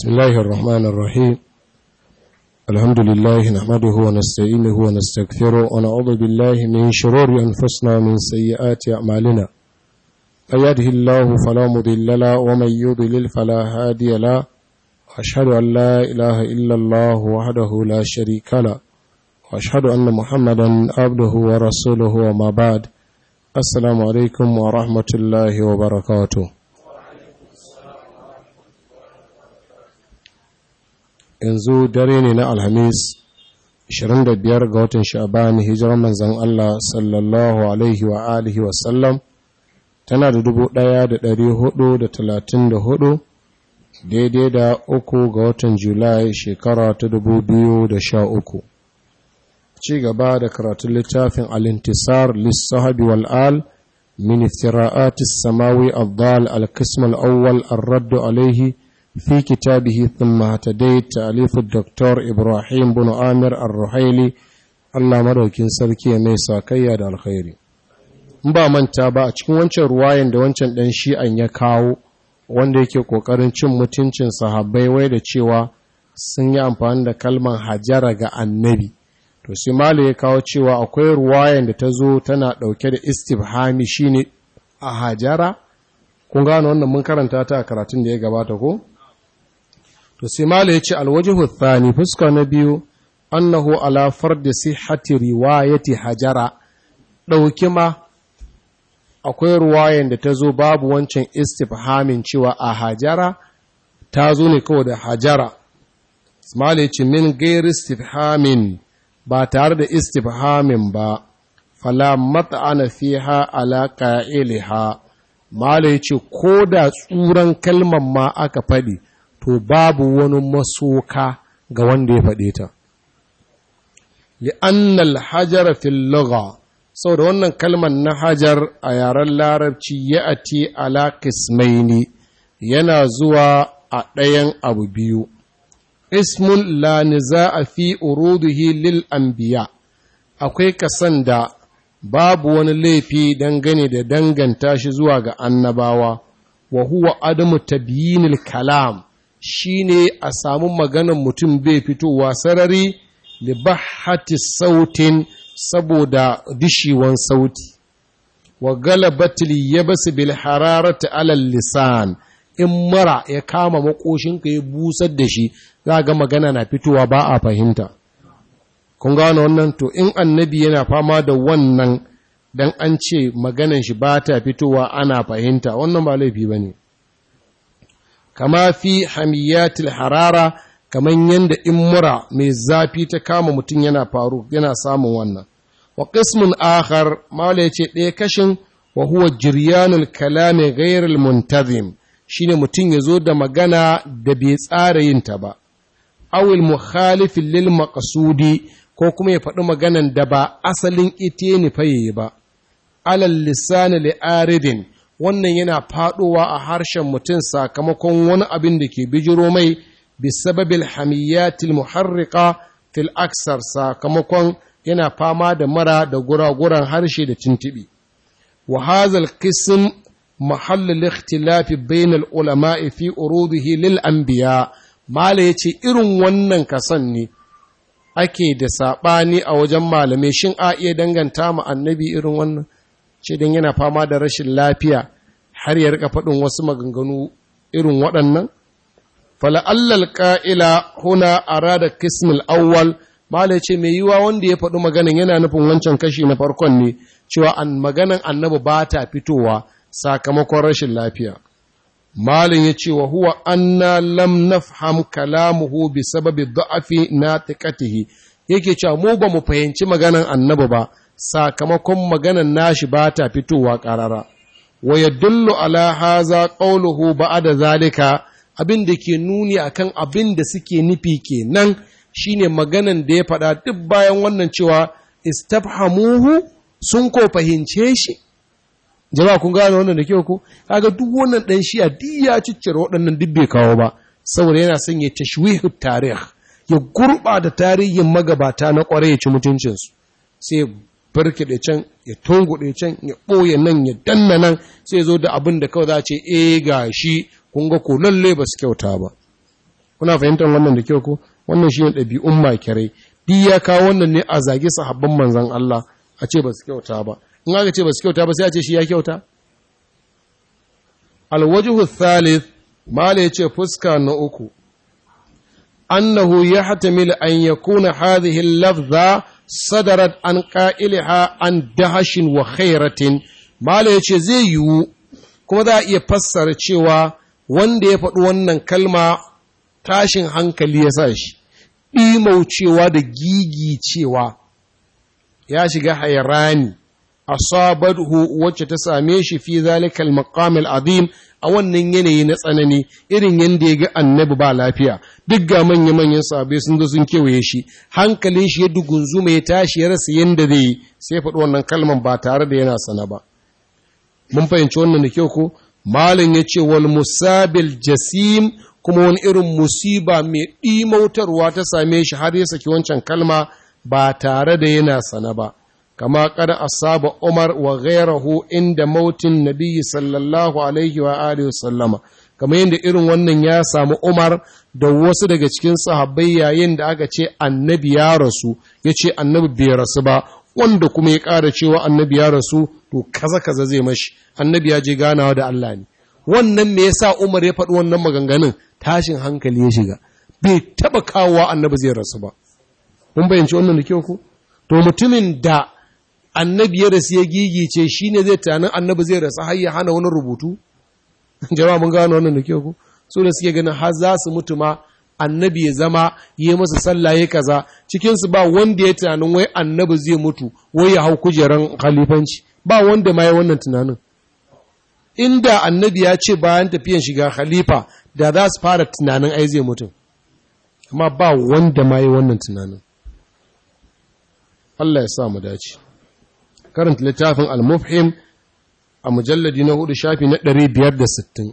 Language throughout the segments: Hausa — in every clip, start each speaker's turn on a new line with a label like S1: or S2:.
S1: بسم الله الرحمن الرحيم الحمد لله نحمده ونستعينه ونستغفره ونعوذ بالله من شرور أنفسنا ومن سيئات أعمالنا من يهده الله فلا مضل له ومن يضلل فلا هادي له أشهد أن لا إله إلا الله وحده لا شريك له وأشهد أن محمدا عبده ورسوله وما بعد السلام عليكم ورحمة الله وبركاته yanzu dare ne na alhamis 25 ga watan sha'ban hijirar manzan Allah sallallahu alaihi wa alihi wasallam tana da 1434 daidai da uku ga watan julai shekara ta 2013 ci gaba da karatun littafin alintisar lissahabi wal'al min iftira'atis samawi abdal al-qism al-awwal ar-radd alayhi في كتابه ثم اهتديت تأليف الدكتور إبراهيم بن آمر الرحيلي الله مدوكين سركي ميسا كيا دا الخير ba manta ba a cikin wancan ruwayan da wancan ɗan shi'an ya kawo wanda yake ƙoƙarin cin mutuncin sahabbai wai da cewa sun yi amfani da kalman hajara ga annabi to sai malu ya kawo cewa akwai ruwayan da ta zo tana ɗauke da istifhami shine a hajara kun gano wannan mun karanta ta a karatun da ya gabata ko to sai mala ya ce alwajihu thani fuska na biyu annahu ala fardi sihhati riwayati hajara dauki ma akwai ruwayan da ta zo babu wancan istifhamin cewa a hajara ta zo ne kawai da hajara mala ya ce min gairi istifhamin ba tare da istifhamin ba fala mat'ana fiha ala qa'iliha mala ya ce ko da tsuran kalmar ma aka faɗi to babu wani masoka ga wanda ya faɗe ta. li'annal hajara fil lugha saboda wannan kalmar na hajar a yaren larabci ya ati ala kismaini yana zuwa a ɗayan abu biyu ismun la niza'a fi uruduhi lil anbiya akwai kasan da babu wani laifi dangane da danganta shi zuwa ga annabawa wa huwa adamu tabyinil kalam shi ne a samu maganan mutum bai fitowa sarari da bahati sautin saboda dishiwan sauti wa galabatil yabas bil hararati alal lisan in mara ya kama makoshinka ya busar da shi za ga magana na fitowa ba a fahimta kun gano wannan to in annabi yana fama da wannan dan an ce maganan shi ba ta fitowa ana fahimta wannan ba laifi ba ne kama fi hamiyatil harara kaman yanda in mura mai zafi ta kama mutum yana faru yana samun wannan wa qismun akhar mala yace ɗaya kashin wa huwa jiryanul kalami ghairul muntazim shine mutum yazo da magana da bai tsara yin ta ba awil mukhalif lil maqsudi ko kuma ya faɗi maganan da ba asalin ite ne faye ba alal lisani li aridin wannan yana faɗowa a harshen mutum sakamakon wani abin da ke bijiro mai bisababil hamiyatil muharrika fil aksar sakamakon yana fama da mara da guraguran harshe da tintibi wa hazal qism mahallul ikhtilafi bainal ulama'i fi urudihi lil anbiya mala yace irin wannan kasan ne ake da saɓani a wajen malamai shin a iya danganta ma annabi irin wannan ce don yana fama da rashin lafiya har ya rika faɗin wasu maganganu irin waɗannan? Fala'allal ƙa'ila huna a rada kismil awwal, Malai ce mai yiwa wanda ya faɗi maganin yana nufin wancan kashi na farkon ne, cewa an maganan annabi ba ta fitowa sakamakon rashin lafiya. Malin ya ce wa huwa anna lam nafham kalamuhu bi sababi da'afi na tiƙatihi, yake cewa mu ba mu fahimci maganan annabi ba, sakamakon maganan nashi ba ta fitowa ƙarara. wa yadullu ala haza qawluhu ba'da zalika abin da ke nuni akan abin da suke nufi kenan shine maganan da ya faɗa duk bayan wannan cewa istafhamuhu sun ko fahimce shi jama'a kun gane wannan da kyau ko kaga duk wannan dan shi'a duk ya ciccire waɗannan duk bai kawo ba saboda yana son ya tashwihu tarih ya gurɓata tarihin magabata na ƙwarai ya ci mutuncinsu sai farkiɗe can ya tunguɗe can ya ɓoye nan ya danna nan sai zo da abin da kawai za ce e ga shi kun ga ko lalle ba su kyauta ba kuna fahimtar wannan da kyau ko wannan shi ne ɗabi'un makirai duk ya kawo wannan ne a zage sahabban manzan Allah a ce ba su kyauta ba in aka ce ba su kyauta ba sai a ce shi ya kyauta alwajihu thalith mala ya ce fuska na uku annahu ya hatamil an yakuna hadhihi lafza sadarat an qa'ilha an dahashin wa khairatin mala ya ce zai yiwu kuma za a iya fassara cewa wanda ya faɗi wannan kalma tashin hankali ya sa shi ɗimaucewa da gigi cewa ya shiga hairani asabadhu wacce ta same shi fi zalikal maqamil azim a wannan yanayi na tsanani irin yanda ya ga annabi ba lafiya duk ga manya manyan sahabbai sun zo sun kewaye shi hankalin shi ya dugunzuma ya tashi ya rasa yanda zai yi sai faɗi wannan kalman ba tare da yana sana ba mun fahimci wannan da kyau ko malin ya ce wal musabil jasim kuma wani irin musiba mai ɗimautarwa ta same shi har ya saki wancan kalma ba tare da yana sana ba kama kada asaba umar wa ghairahu inda mautin nabiyyi sallallahu alaihi wa alihi sallama kamar yadda irin wannan ya samu umar da wasu daga cikin sahabbai yayin da aka ce annabi ya rasu ya ce annabi bai rasu ba wanda kuma ya ƙara cewa annabi ya rasu to kaza kaza zai mashi annabi ya je ganawa da Allah ne wannan me yasa Umar ya faɗi wannan maganganun tashin hankali ya shiga bai taba kawowa annabi zai rasu ba mun bayyance wannan da kyau ko to mutumin da annabi ya rasu ya gigice shine zai tunanin annabi zai rasu har ya hana wani rubutu jama'a mun gano wannan da kyau ko so da suke ganin har za su mutu ma annabi ya zama yi masa sallah ya kaza cikinsu ba wanda ya tunanin wai annabi zai mutu wai ya hau kujeran khalifanci ba wanda ma ya wannan tunanin inda annabi ya ce bayan tafiyan shiga khalifa da za su fara tunanin ai zai mutu amma ba wanda ma ya wannan tunanin Allah ya sa mu dace karanta littafin al-mufhim a mujalladi na hudu shafi na 560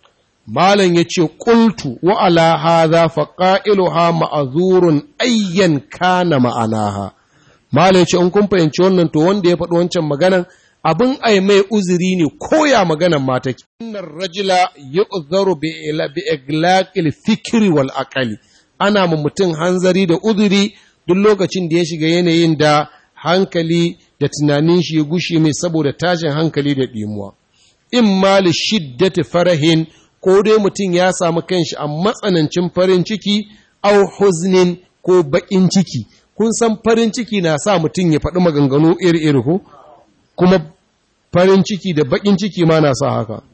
S1: Malam ya ce, Ƙultu wa ala haza faƙa'iluha ma'azurun ayyan kana ma'anaha. Malam ya ce, In kun fahimci wannan to wanda ya faɗi wancan maganan abin ai mai uzuri ne koya maganan mata ke. Innan rajila ya uzaru bi iglaqil fikiri wal aqali. Ana ma mutum hanzari da uzuri duk lokacin da ya shiga yanayin da hankali da tunanin shi ya gushe mai saboda tashin hankali da ɗimuwa. In ma li shiddati farahin ko dai mutum ya samu kanshi a matsanancin farin ciki au huznin ko baƙin ciki kun san farin ciki na sa mutum ya faɗi maganganu iri-iri ko kuma farin ciki da baƙin ciki ma na sa haka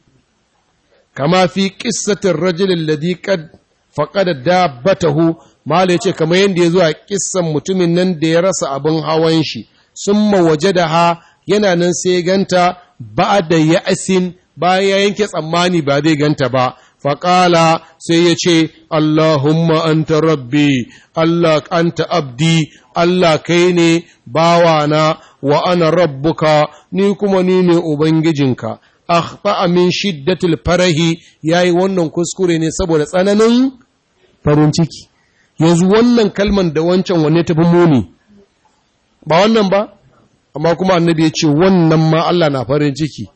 S1: kama fi ƙissatin rajulin ladi kad faƙada dabbatahu mala ya ce kamar yadda ya zo a ƙissan mutumin nan da ya rasa abin hawan shi sun waje da ha yana nan sai ganta ba da ya'asin bayan ya yanke tsammani ba zai ganta ba faƙala sai ya ce Allahumma anta rabbi Allah anta abdi Allah kai ne bawana wa ana rabbuka ni kuma ni ne ubangijinka akhta min shiddatil farahi yayi wannan kuskure ne saboda tsananin farin ciki yanzu wannan kalman da wancan wanne tafi muni ba wannan ba amma kuma annabi ya ce wannan ma Allah na farin ciki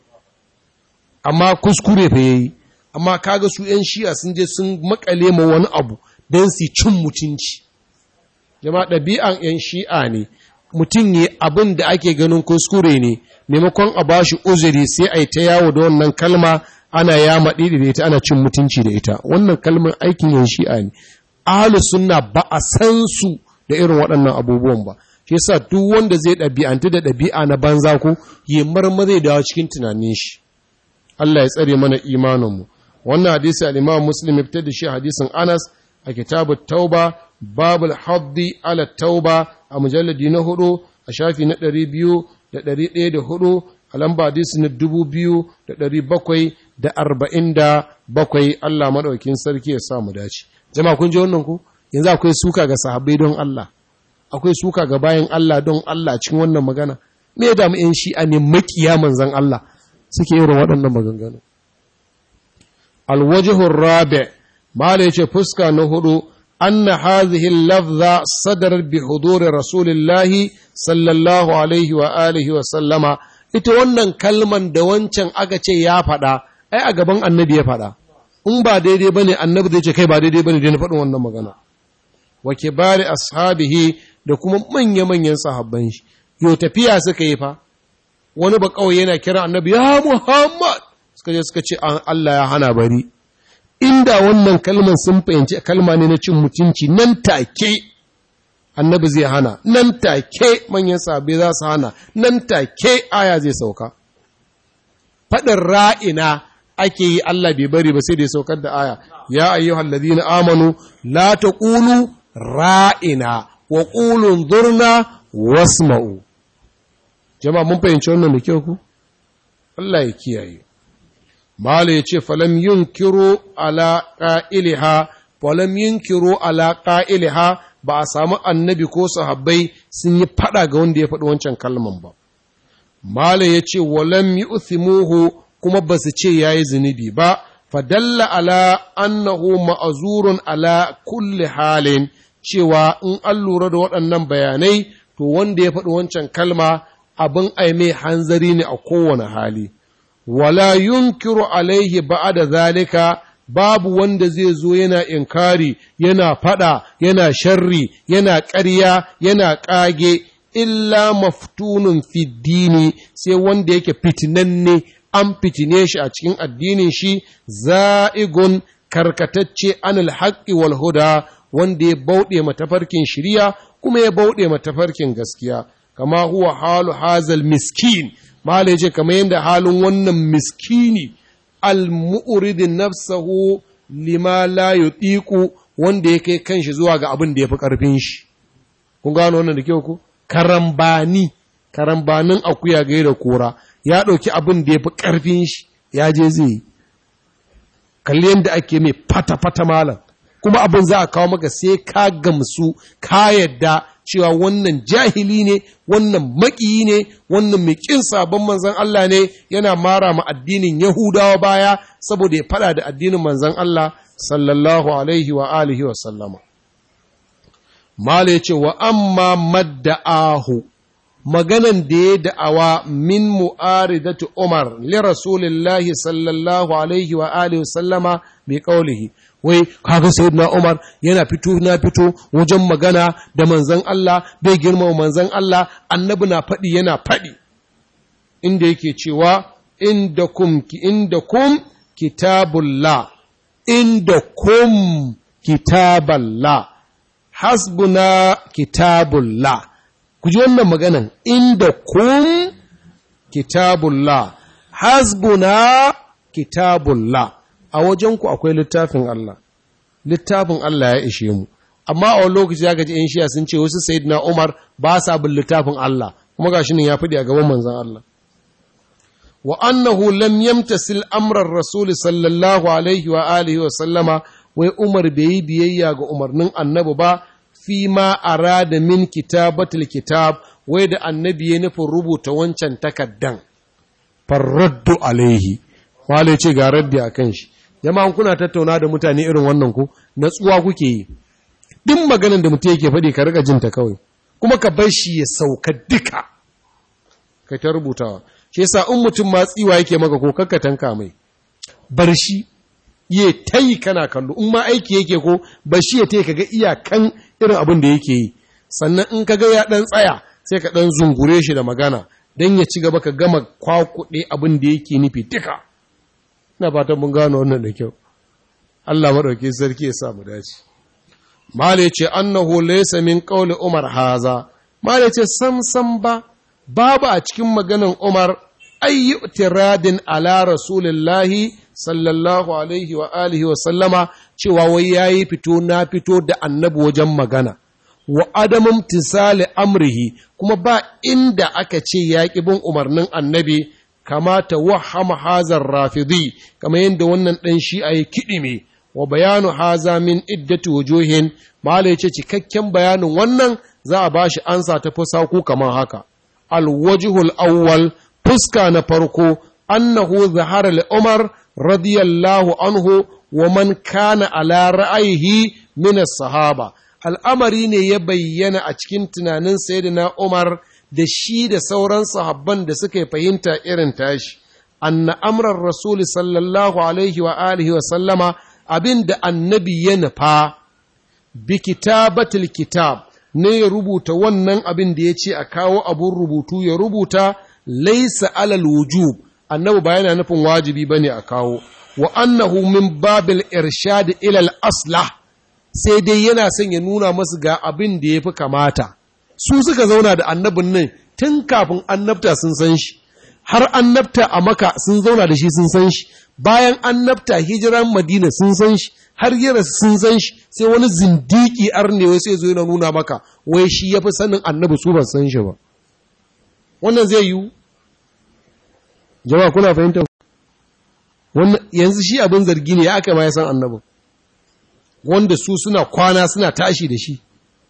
S1: amma kuskure fa yayi amma kaga su ‘yan shi'a sun je sun makale ma wani abu don su cin mutunci jama'a ɗabi'an ‘yan shi'a ne mutum yi abin da ake ganin kuskure ne maimakon a ba shi uzuri sai a yi ta yawo da wannan kalma ana ya maɗi da ita ana cin mutunci da ita wannan kalmar aikin ‘yan shi'a ne ahalu sunna ba a san su da irin waɗannan abubuwan ba shi yasa duk wanda zai ɗabi'anta da ɗabi'a na banza ko yi marmari dawo cikin tunanin shi Allah ya tsare mana imaninmu wannan hadisi al-Imam Muslim ya fitar da shi hadisin Anas a kitabut Tauba babul haddi ala tauba a mujalladi na hudu a shafi na ɗari biyu da ɗari ɗaya da hudu a lamba hadisi na dubu biyu da ɗari bakwai da arba'in da bakwai Allah maɗaukin sarki ya sa mu dace jama'a kun ji wannan ku yanzu akwai suka ga sahabbai don Allah akwai suka ga bayan Allah don Allah cikin wannan magana me ya damu 'yan shi'a ne makiya manzan Allah suke irin waɗannan maganganu. Alwajihun rabe, Mala ce fuska na hudu, anna hazihi lafza sadar bi huduri Rasulillahi sallallahu alaihi wa alihi wa sallama, ita wannan kalman da wancan aka ce ya faɗa, ai a gaban annabi ya faɗa. in ba daidai ba ne annabi zai ce kai ba daidai ba ne na faɗin wannan magana wa bari ashabihi da kuma manya-manyan sahabban shi yau tafiya suka yi fa wani ba kawai yana kira annabi ya muhammad suka je suka ce Allah ya hana bari inda wannan kalman sun fahimci kalma ne na cin mutunci nan take annabi zai hana nan take manyan sahabbai za su hana nan take aya zai sauka faɗin ra'ina ake yi Allah bai bari ba sai da ya saukar da aya ya ayyuhal ladina amanu la taqulu ra'ina wa qulu zurna wasma'u jama'a mun fahimci wannan da kyau ku Allah ya kiyaye mala yace falam yunkiru ala qa'ilha falam yunkiru ala qa'ilha ba a samu annabi ko sahabbai sun yi fada ga wanda ya faɗi wancan kalman ba mala yace walam yu'thimuhu kuma ba su ce ya yi zunubi ba, fadalla ala annahu ma'azurun ala kulli halin cewa in an lura da waɗannan bayanai to wanda ya faɗi wancan kalma abin aime hanzari ne a kowane hali. Wala yunkiru alaihi da zalika babu wanda zai zo yana inkari, yana faɗa, yana sharri, yana ƙarya, yana ƙage, illa maftunun fiddini sai wanda yake fitinanne an fitine shi a cikin addinin shi za'igun karkatacce anil haqqi wal huda wanda ya bauɗe matafarkin shiriya kuma ya bauɗe matafarkin gaskiya kama huwa halu hazal miskin mala yace kamar yadda halin wannan miskini al mu'ridin nafsahu lima la yutiqu wanda ya kai kanshi zuwa ga abin da ya fi karfin shi kun gano wannan da kyau ku karambani karambanin akuya gaira kora ya ɗauki abin da ya fi ƙarfin shi ya je zai yi kalli yadda ake mai fata-fata malam kuma abin za a kawo maka sai ka gamsu ka yadda cewa wannan jahili ne wannan maƙiyi ne wannan mai ƙin sabon manzan Allah ne yana mara ma addinin Yahudawa baya saboda ya fada da addinin manzan Allah sallallahu alaihi wa alihi wa sallama Mala ya ce wa amma madda'ahu maganan da ya da'awa min mu'aridatu Umar li Rasulillahi sallallahu alaihi wa alihi wa sallama bi qawlihi wai kaga sayyidina Umar yana fito na fito wajen magana da manzon Allah bai girma manzon Allah annabi na faɗi yana faɗi inda yake cewa indakum ki indakum kitabullah indakum kitaballah hasbuna kitabullah ku ji wannan maganan inda kun kitabullah hasbuna kitabullah a wajenku akwai littafin Allah littafin Allah ya ishe mu amma a wani lokaci zaka ji yan shiya sun ce wasu sayyidina Umar ba sa bin littafin Allah kuma gashi ne ya fadi a gaban manzon Allah wa annahu lam yamtasil amran rasul sallallahu alaihi wa alihi wa sallama wai Umar bai yi biyayya ga umarnin annabi ba fi ma arada min kitabatul kitab wai da annabi ya nufin rubuta wancan takaddan farraddu alaihi wale ce ga raddi a kan shi jama'an kuna tattauna da mutane irin wannan ku natsuwa kuke yi duk maganin da mutum yake faɗi ka riga jinta kawai kuma ka bar shi ya sauka duka kai ta rubutawa shi yasa in mutum ma tsiwa yake maka ko kakka tanka mai bar shi ya ta yi kana kallo in ma aiki yake ko ba shi ya ta yi kaga iyakan irin abin da yake yi sannan in kaga ya ɗan tsaya sai ka ɗan zungure shi da magana don ya ci gaba ka gama kwakuɗe abin da yake nufi duka ina fatan mun gano wannan da kyau Allah maɗauki sarki ya sa mu dace mala ce annahu laysa min qawli umar haza mala ce sam sam ba babu a cikin maganan umar ayyu tiradin ala rasulillahi sallallahu alaihi wa alihi wa sallama cewa wai yayi fito na fito da annabi wajen magana wa adamun tisali amrihi kuma ba inda aka ce ya bin umarnin annabi kamata wahama hazar rafidi kamar yadda wannan ɗan shi a yi kiɗime wa bayanu haza min iddati wujuhin mala ya ce cikakken bayanin wannan za a bashi ansa ta fusaku kamar haka alwajihul awwal fuska na farko annahu zahara li umar radiyallahu anhu wa man kana ala ra'ayihi min sahaba al'amari ne ya bayyana a cikin tunanin sayyidina Umar da shi da sauran sahabban da suka fahimta irin tashi anna amran rasul sallallahu alaihi wa alihi wa sallama abin da annabi ya nufa bi kitabatil kitab ne ya rubuta wannan abin da ya ce a kawo abun rubutu ya rubuta laisa alal wujub annabi ba yana nufin wajibi bane a kawo wa annahu min babil irshad ila al aslah sai dai yana son ya nuna masu ga abin da ya fi kamata su suka zauna da annabin nan tun kafin annabta sun san shi har annabta a maka sun zauna da shi sun san shi bayan annabta hijiran madina sun san shi har yara sun san shi sai wani zindiki arnewa sai zo yana nuna maka wai shi ya fi sanin annabi su ban san shi ba wannan zai yiwu jama'a kuna fahimta wannan yanzu shi abin zargi ne ya aka ma ya san annabin wanda su suna kwana suna tashi da shi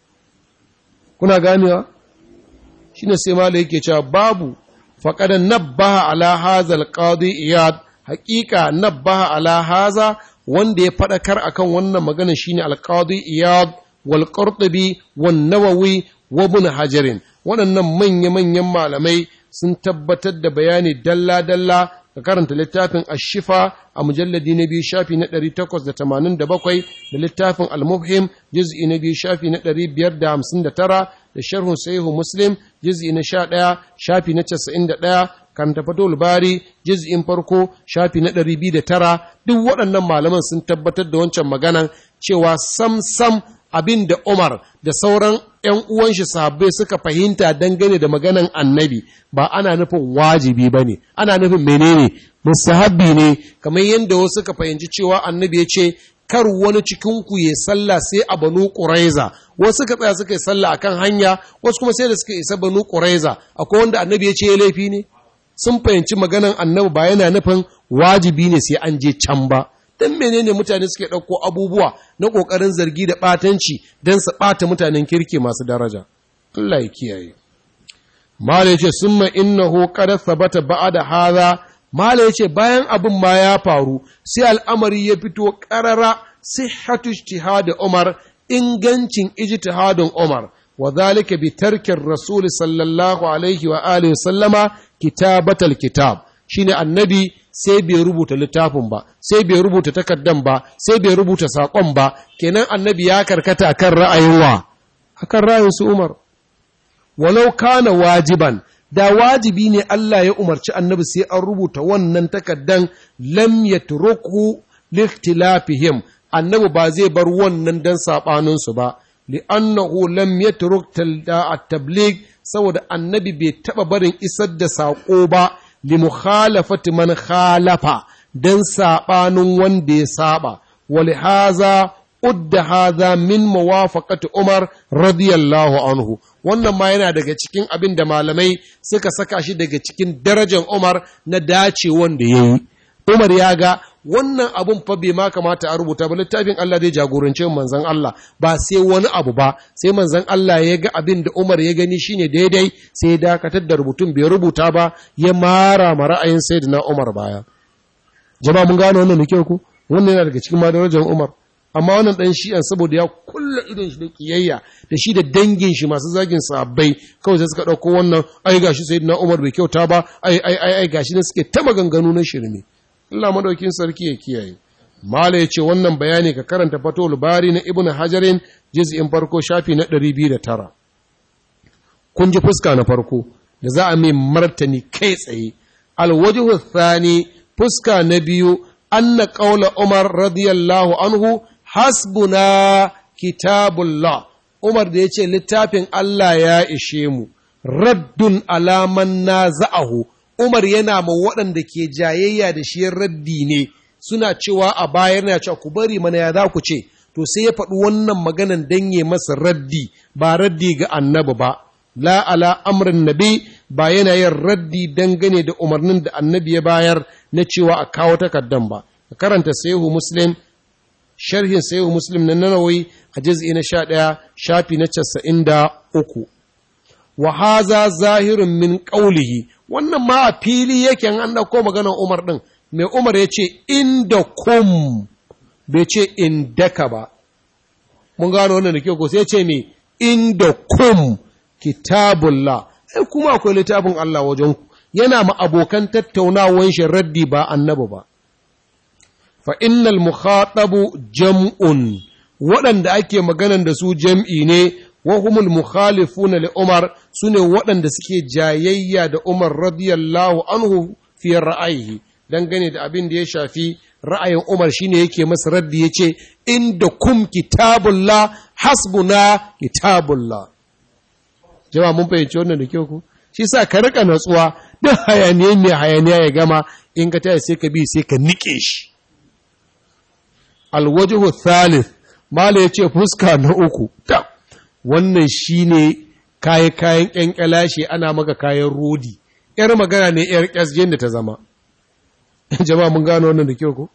S1: kuna ganewa shi ne sai mala yake cewa babu faƙadan nabbaha ala hazal qadi iyad haƙiƙa nabbaha ala haza wanda ya faɗakar akan wannan magana shine alqadi iyad wal qurtubi wan nawawi wa ibn hajarin waɗannan manya manyan malamai sun tabbatar da bayani dalla dalla ka karanta littafin ashifa a mujalladi na biyu shafi na 887 da littafin al-mufhim juz'i na biyu shafi na 559 da sharhun sahihu muslim juz'i na 11 shafi na 91 karanta fatul bari juz'in farko shafi na 209 duk waɗannan malaman sun tabbatar da wancan maganan cewa sam sam abin da Umar da sauran ‘yan uwan shi sahabbai suka fahimta dangane da maganan annabi ba ana nufin wajibi ba ne, ana nufin menene musahabbi ne, kamar yadda wasu suka fahimci cewa annabi ya ce, kar wani cikinku ya sallah sai a banu ƙuraiza, wasu suka tsaya suka yi sallah a kan hanya, wasu kuma sai da suka isa banu ƙuraiza, akwai wanda annabi ya ce ya laifi ne? Sun fahimci maganan annabi ba yana nufin wajibi ne sai an je can ba. don menene mutane suke ɗauko abubuwa na ƙoƙarin zargi da ɓatanci don su ɓata mutanen kirki masu daraja. Allah ya kiyaye. Mala ya ce, Summa innahu qad sabata ba'da hadha Mala ya ce, bayan abin ma ya faru, sai al'amari ya fito ƙarara sihhatu ijtihad Umar, ingancin ijtihadin Umar, wa zalika bi tarkin Rasul sallallahu alaihi wa alihi sallama kitabatal kitab. Shine annabi sai bai rubuta littafin ba sai bai rubuta takardan ba sai bai rubuta saƙon ba kenan annabi ya karkata akan ra'ayin wa akan ra'ayin su Umar walau kana wajiban da wajibi ne Allah ya umarci annabi sai an rubuta wannan takardan lam yatruku likhtilafihim annabi ba zai bar wannan dan sabanin su ba li'annahu lam yatruk at-tabligh saboda annabi bai taba barin isar da saƙo ba limukhalafati man khalafa dan sabanin wanda ya saba walihaza udda hadha min muwafaqati Umar radiyallahu anhu wannan ma yana daga cikin abin da malamai suka saka shi daga cikin darajar Umar na dace wanda yayi Umar ya ga wannan abun fa bai ma kamata a rubuta ba littafin Allah zai jagorance manzon Allah ba sai wani abu ba sai manzon Allah ya ga abin da Umar ya gani shine daidai sai ya dakatar da rubutun bai rubuta ba ya mara ma ra'ayin sayyidina Umar baya jama'a mun gano wannan da kyau ku wannan yana daga cikin madarajar Umar amma wannan dan shi'an saboda ya kulla idon shi da kiyayya da shi da dangin shi masu zagin sahabbai kawai sai suka dauko wannan ai gashi sayyidina Umar bai kyauta ba ai ai ai gashi ne suke ta maganganu na shirme Allah madaukin sarki ya kiyaye. Mala ya ce wannan bayani ka karanta fatul bari na Ibn Hajarin juz'in farko shafi na 209. Kun ji fuska na farko da za a mai martani kai tsaye. Alwajhu thani fuska na biyu anna qaula Umar radiyallahu anhu hasbuna kitabullah. Umar da ya ce littafin Allah ya ishe mu raddun alaman na za'ahu Umar yana ma waɗanda ke jayayya da shi raddi ne suna cewa a baya yana cewa ku bari mana ya za ku ce to sai ya faɗi wannan maganan dan ya masa raddi ba raddi ga annabi ba la ala amrin nabi ba yana yin raddi dangane da umarnin da annabi ya bayar na cewa a kawo takardan ba ka karanta sahihu muslim sharhin sahihu muslim na nanawi a juz'i na 11 shafi na 93 wa haza zahirun min qawlihi wannan ma a fili yake an ɗauko maganar Umar ɗin, mai Umar ya ce, inda kum, bai ce indaka ba. Mun gano wannan da ke ko sai ce mai inda kum kitabullah, ai kuma akwai littafin Allah wajen ku, yana ma abokan tattaunawan shi raddi ba annabi ba fa innal mukhatabu jam'un waɗanda ake maganan da su jam'i ne wa humul mukhalifuna li Umar sune waɗanda suke jayayya da Umar radiyallahu anhu fi ra'ayihi dangane da abin da ya shafi ra'ayin Umar shine yake masa raddi yace inda kum kitabullah hasbuna kitabullah jama'a mun fahimci wannan da kyau ku shi sa ka rika natsuwa duk hayaniya mai hayaniya ya gama in ka taya sai ka bi sai ka nike shi alwajhu thalith mala yace fuska na uku ta wannan shine kayan kayan kyankyalashe ana maka kayan rodi yar magana ne yar kyasgen da ta zama jama'a mun gano wannan da kyau ko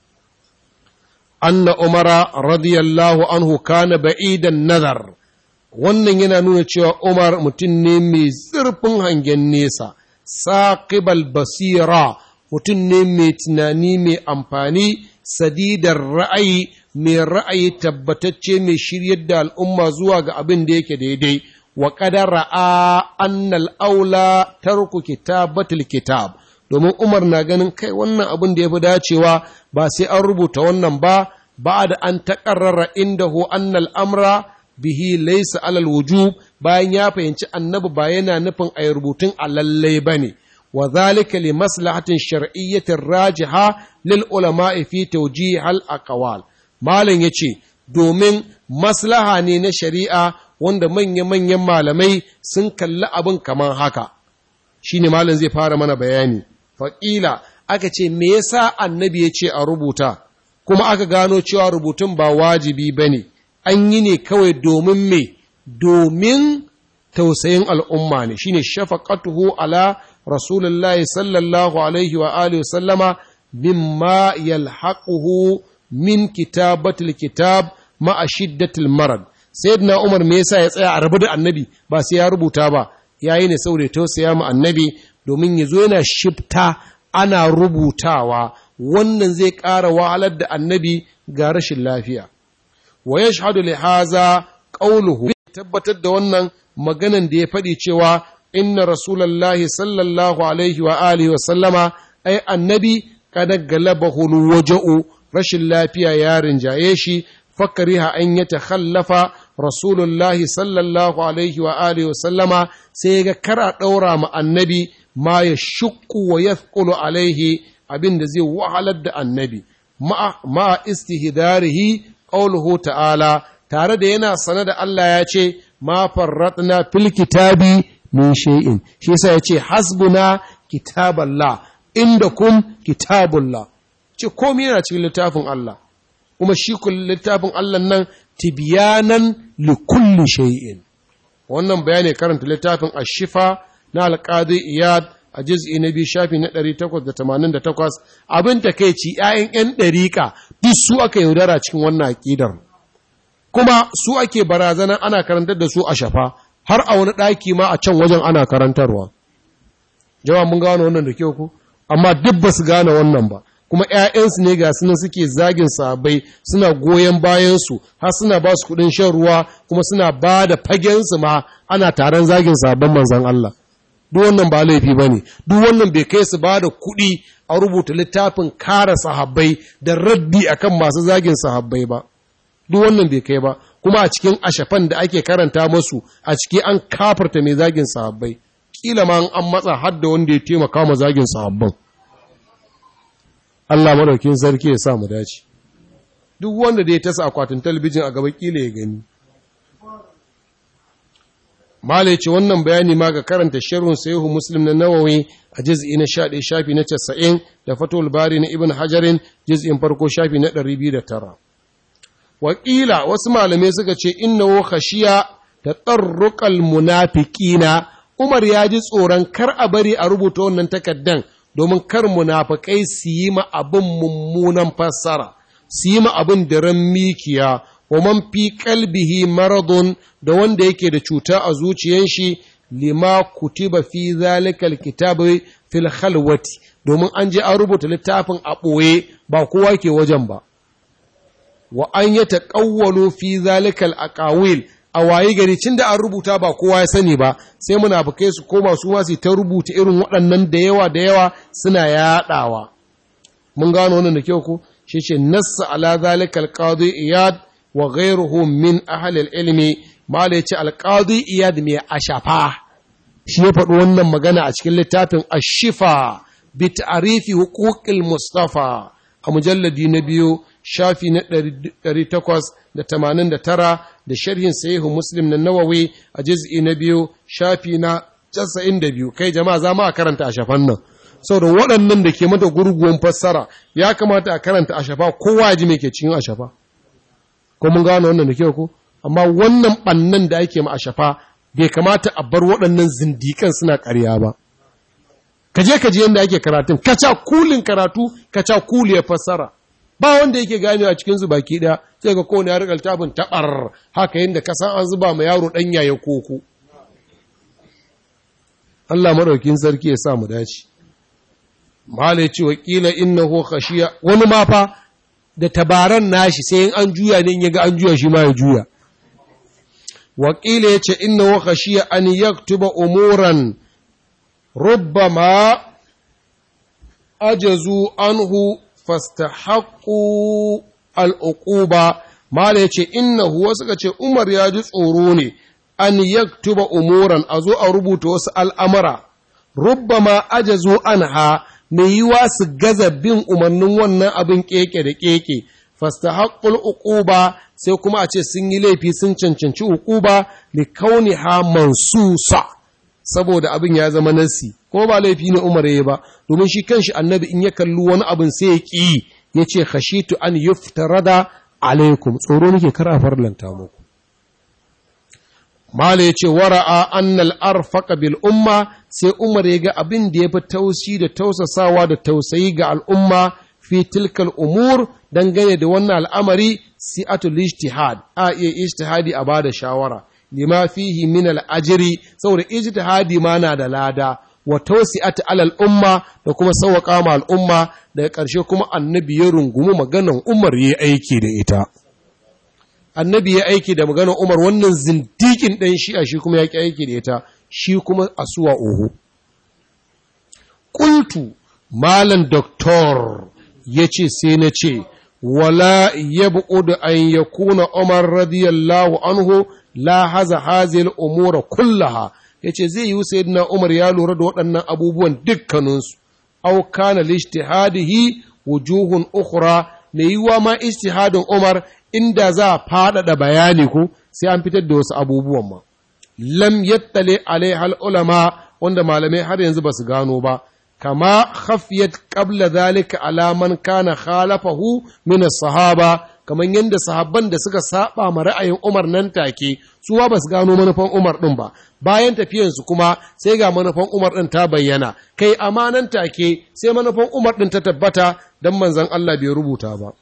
S1: anna umara radiyallahu anhu kana ba'idan nazar wannan yana nuna cewa umar mutum ne mai zurfin hangen nesa saqibal basira mutum ne mai tunani mai amfani sadidar ra'ayi mai ra'ayi tabbatacce mai shiryar da al'umma zuwa ga abin da yake daidai wa qadara a annal aula tarku kitabatul kitab domin Umar na ganin kai wannan abin da ya fi dacewa ba sai an rubuta wannan ba ba da an taƙarrara inda hu annal amra bihi laisa alal wujub bayan ya fahimci annabi ba yana nufin a rubutun a lallai ba ne wa zalika li maslahatin shar'iyyatin rajiha lil ulama'i fi tawjih al aqwal malam yace domin maslaha ne na shari'a wanda manya-manyan malamai sun kalli abin kamar haka shine malam zai fara mana bayani faƙila aka ce me yasa annabi ya ce a rubuta kuma aka gano cewa rubutun ba wajibi ba ne an yi ne kawai domin me domin tausayin al'umma ne shine shafaqatuhu ala rasulullahi sallallahu alaihi wa alihi sallama mimma yalhaquhu min kitabatil kitab ma'a shiddatil marad sayyidina umar me yasa ya tsaya a rabu da annabi ba sai ya rubuta ba yayi ne saboda tausaya mu annabi domin ya zo yana shifta ana rubutawa wannan zai ƙara wahalar da annabi ga rashin lafiya wa ya shahadu li haza ƙauluhu tabbatar da wannan maganan da ya faɗi cewa inna rasulallahi sallallahu alaihi wa alihi wa sallama ai annabi kada galabahu waja'u rashin lafiya ya rinjaye shi fakariha an ya takhallafa rasulullahi sallallahu alaihi wa alihi wa sallama sai ga kara ɗaura ma annabi ma ya shukku wa ya alaihi abin da zai wahalar da annabi ma istihdarihi qawluhu ta'ala tare da yana sane da Allah ya ce ma farratna fil kitabi min shay'in shi yasa yace hasbuna kitaballah indakum kitabullah ce komai yana cikin littafin Allah kuma shi kullum littafin Allah nan tibyanan li kulli shay'in wannan bayani karanta littafin ashifa na alƙadi iyad a jiz'i na biyu shafi na 888 abin ta kai ci ‘ya'yan ‘yan ɗariƙa duk su aka yaudara cikin wannan aƙidar kuma su ake barazana ana karantar da su a shafa har a wani ɗaki ma a can wajen ana karantarwa jama'a mun gano wannan da kyau ku amma duk ba su gane wannan ba kuma ‘ya'yansu ne ga sunan suke zagin sabai suna goyon bayansu har suna ba su kuɗin shan ruwa kuma suna ba da fagensu ma ana taron zagin sabon manzan Allah duk wannan ba laifi ba ne duk wannan bai kai su ba da kuɗi a rubuta littafin kara sahabbai da raddi akan masu zagin sahabbai ba duk wannan bai kai ba kuma a cikin ashafan da ake karanta masu a ciki an kafarta mai zagin sahabbai kila ma an matsa har da wanda ya taimaka ma zagin sahabban Allah madaukin sarki ya sa mu dace duk wanda da ya tasa akwatin talabijin a gaba kila ya gani Malai ce wannan bayani ma ga karanta sharhun sayihu Muslim na Nawawi a juz'i na 11 shafi na 90 da Fathul Bari na Ibn Hajarin juz'in farko shafi na 209. Wakila wasu malamai suka ce innahu khashiya tatarruqal munafiqina Umar ya ji tsoron kar a bari a rubuta wannan takaddan domin kar munafikai su yi ma abin mummunan fassara su yi ma abin da ran mikiya wa man fi qalbihi maradun da wanda yake da cuta a zuciyar shi lima kutiba fi zalikal kitabi fil khalwati domin an je an rubuta littafin a ɓoye ba kowa ke wajen ba wa an ya taƙawwalo fi zalikal aqawil a wayi gari cin da an rubuta ba kowa ya sani ba sai munafukai su koma su ma su ta rubuta irin waɗannan da yawa da yawa suna yaɗawa mun gano wannan da kyau ko shi ce nassa ala zalika alqadi iyad wa ghayruhu min ahli ilmi mala yace alqadi iyad mai ashafa shi ya faɗi wannan magana a cikin littafin ashifa bi ta'rifi huquqil mustafa a mujalladi na biyu shafi na 889 da sharhin sahihu muslim na nawawi a juz'i na biyu shafi na 92 kai jama'a za mu karanta a shafan nan saboda waɗannan da ke mata gurguwan fassara ya kamata a karanta a shafa kowa ya ji me ke cikin a shafa ko mun gano wannan da kyau ko amma wannan bannan da ake ma a shafa bai kamata a bar waɗannan zindikan suna ƙarya ba ka je ka ji yadda ake karatun kaca kulin karatu kaca kuli ya fassara ba wanda yake gane a cikin baki ɗaya sai ga kowane ya riƙa littafin taɓar haka yadda ka san an zuba ma yaro ɗan yaya koko Allah maɗaukin sarki ya sa mu dace Malai ce wa ƙila innahu khashiya wani ma fa da tabaran nashi sai an juya ne ya ga an juya shi ma ya juya wakila ya ce inna wa khashiya an yaktuba umuran rubbama ajazu anhu fastahaqqu al'uquba mala yace innahu wasu ka ce Umar ya ji tsoro ne an yaktuba umuran a zo a rubuta wasu al'amara rubbama ajazu anha mai yiwa su gaza bin umarnin wannan abin keke da keke fastahaqqul uquba sai kuma a ce sun yi laifi sun cancanci uquba li kauniha mansusa saboda abin ya zama nasi ko ba laifi ne Umar yayi ba domin shi kanshi annabi in ya kalli wani abin sai ya ki yace khashitu an yuftarada alaikum tsoro nake kar a farlanta muku Mala ya ce, Wara'a annal arfaka bil umma sai Umar ya ga abin da ya fi tausi da tausasawa da tausayi ga al'umma fi tilkal umur dangane da wannan al'amari si'atul ijtihad a iya ijtihadi a bada shawara lima fihi min al'ajiri saboda ijtihadi ma na da lada wa tausi'at alal umma da kuma sauwaƙa ma al'umma daga ƙarshe kuma annabi ya rungumi maganan Umar ya aiki da ita. annabi ya aiki da maganar Umar wannan zindikin ɗan shi'a shi kuma ya ƙi aiki da ita shi kuma asuwa oho. Ƙultu malam doktor ya ce sai na ce, wala ya da an ya kuna Umar radiyallahu anhu la haza hazil umura kullaha ya ce zai yi sayyidina Umar ya lura da waɗannan abubuwan dukkaninsu, au kana lishtihadihi wujuhun ukhra mai yiwuwa ma ijtihadin Umar inda za a faɗaɗa bayani ko sai an fitar da wasu abubuwan ma. Lam yattale alaihal ulama wanda malamai har yanzu ba su gano ba, kama khafiyat qabla zalika ala man kana khalafahu min sahaba kamar yadda sahabban da suka saba ma ra'ayin Umar nan take su ba su gano manufan Umar din ba bayan tafiyansu kuma sai ga manufan Umar din ta bayyana kai amma nan take sai manufan Umar din ta tabbata dan manzon Allah bai rubuta ba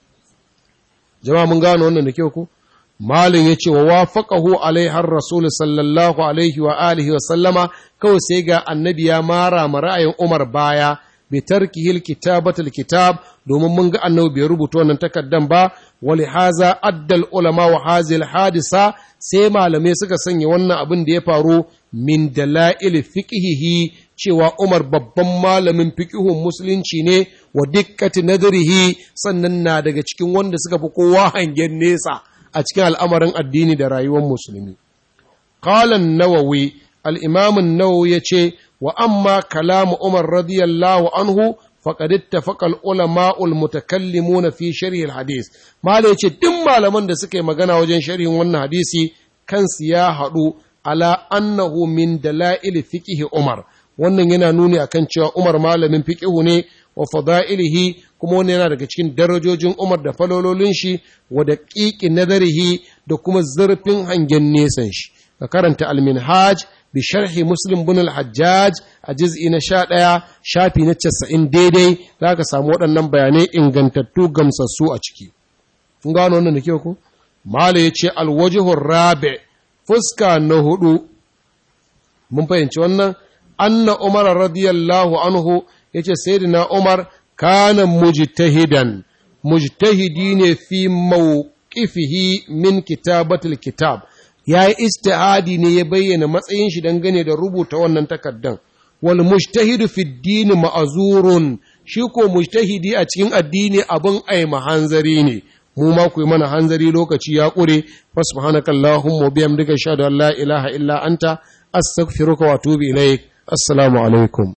S1: jama'a mun gano wannan da kyau ko malin yace wa wafaqahu alaihi rasul sallallahu alaihi wa alihi wa sallama kawai sai ga annabi ya mara ma ra'ayin Umar baya bi tarkihil kitabatul kitab domin mun ga annabi bai rubuta wannan takaddan ba wali haza addal ulama wa hazil hadisa sai malamai suka sanya wannan abin da ya faru min dalail fiqhihi cewa Umar babban malamin fiqhun musulunci ne wa dikkati nadrihi sannan na daga cikin wanda suka fi kowa hangen nesa a cikin al'amarin addini da rayuwar musulmi qala an-nawawi al-imam an-nawawi yace wa amma kalamu Umar radiyallahu anhu faqad ittafaqa al-ulama al-mutakallimuna fi sharh al-hadith mala yace duk malaman da suka yi magana wajen sharhin wannan hadisi kansu ya haɗu ala annahu min dalail fiqh Umar wannan yana nuni akan cewa Umar malamin fiqhu ne wa fada'ilihi kuma wannan yana daga cikin darajojin Umar da falololin shi wa daqiqi nazarihi da kuma zurfin hangen nesan shi ka karanta al-minhaj bi sharhi muslim bin al-hajjaj a juz'i na 11 shafi na 90 daidai zaka samu waɗannan bayanai ingantattu gamsassu a ciki kun gano wannan da kyau ko mala yace al-wajhu rabi fuska na hudu mun fahimci wannan anna umar radiyallahu anhu yace sayyidina umar kana mujtahidan mujtahidi ne fi mawqifihi min kitabatil kitab ya yi istihadi ne ya bayyana matsayin shi dangane da rubuta wannan takardan wal mujtahidu fi dini ma'azurun shi ko mujtahidi a cikin addini abin aima hanzari ne mu ma ku yi mana hanzari lokaci ya ƙure fasubhanaka allahumma biyamdika shahadu an la ilaha illa anta astaghfiruka wa atubu ilaik assalamu alaikum